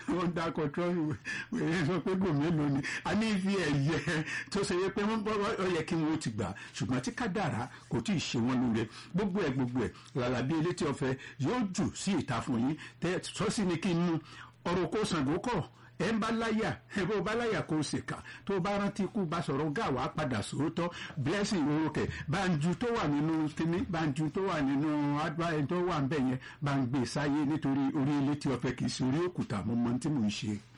wọ́n dákọ̀ trọ́ọ̀lù wèrè sọ pé gò mélòó ni a ní fi ẹ̀yẹ tó ṣe yẹ pé wọ́n bọ́ ọ yẹ kí wọ́n ti gbà ṣùgbọ́n tí kádàrá kò tí ì ṣe wọ́n lóore gbogbo ẹ̀ gbogbo ẹ̀ làlàbí elétí ọ̀fẹ́ yóò jù sí ìta fún yín tẹ́ sọ́sí ni kí n nu ọ̀rọ̀ kó Ṣàngó kọ̀ ẹ ń bá láyà ẹ bó bá láyà kó o sì kà tó bá rántí ikú bá sọ̀rọ̀ gà wá padà sòótọ́ blessing orúkẹ banju tó wà nínú kíní banju tó wà nínú adúláyé tó wà ń bẹ̀ yẹn bá ń gbé sáyé nítorí orí ilé tí ọ̀fẹ́ kì í ṣe orí òkúta mo mọ tí mò ń ṣe.